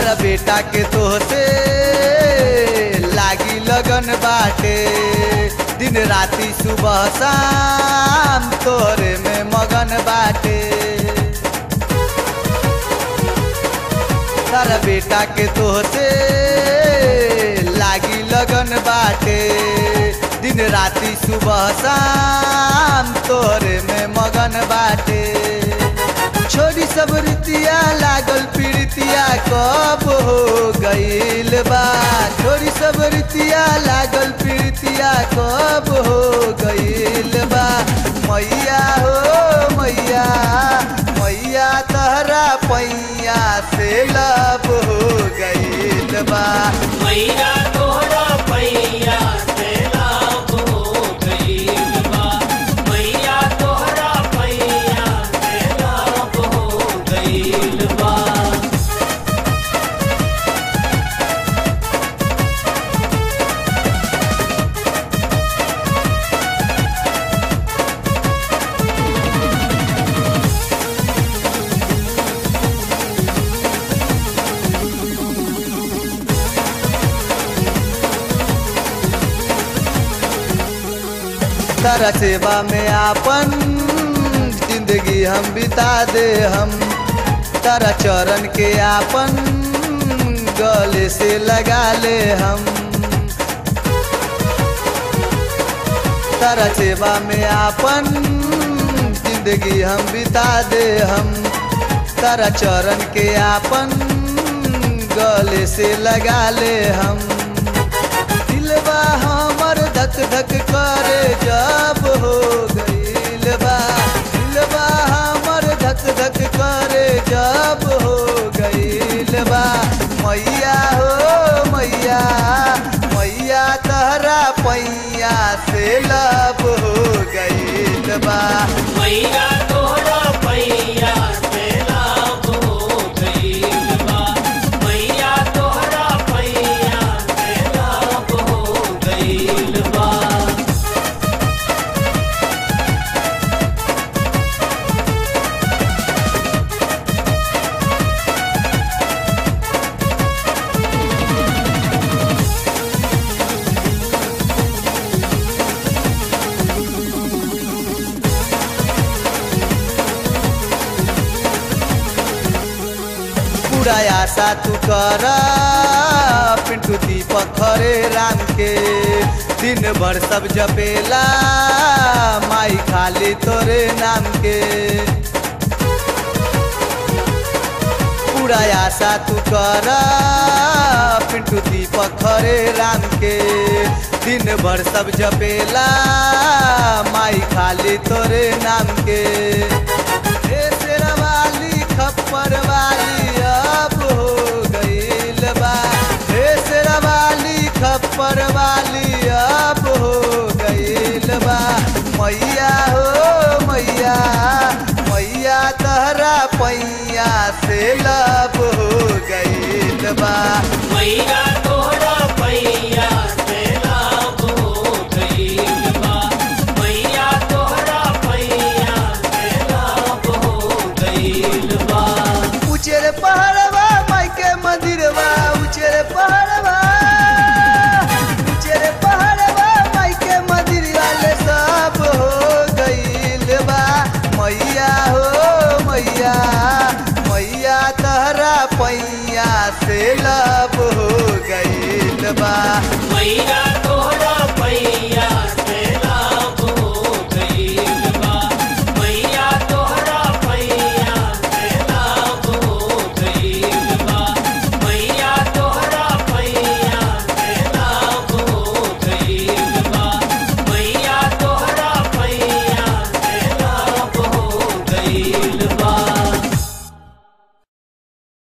तारा बेटा के तोहसे लागी लगन बाटे दिन राती सुबह शाम तोरे में मगन बाटे तारा बेटा के तोहसे लागी लगन बाटे दिन राती सुबह शाम तोरे में मगन बाटे छोड़ी सब रीतिया लागल पीड़ितिया कब हो गईल बा छोड़ी सब रीतिया लागल पीड़ितिया कब हो गईल बा मैया हो मैया मैया तहरा पैया से लब हो गईल बा मैया तोहरा पैया से लाभ हो गईल बा मैया तोहरा पैया से लाभ हो गईल बा तारा सेवा में आपन जिंदगी हम बिता दे हम तारा चरण के आपन गले से लगा ले हम तारा सेवा में आपन जिंदगी हम बिता दे हम तारा चरण के आपन गले से लगा ले हम दिलबा हमर धक धक करे जब हो गईल बा दिलबा हमर धक धक करे जब हो गईल बा मैया हो मैया मैया तहरा पैया से लब हो गईल बा मैया तोहरा पैया से लाभ हो गईल बा मैया तोहरा पैया से लाभ हो गईल बा पूरा आशा तू कर पिंटू दीपक खरे राम के दिन भर सब जपेला माई खाली तोरे नाम के पूरा आशा तू कर पिंटू दीपक खरे राम के दिन भर सब जपेला माई खाली तोरे नाम के हे शेरवाली खप्पर वाली अब हो गईल बा हे शेरवाली खप्पर वाली अब हो गईल बा मैया हो मैया मैया तहरा पैया से लब हो गईल बा मैया तोहरा पैया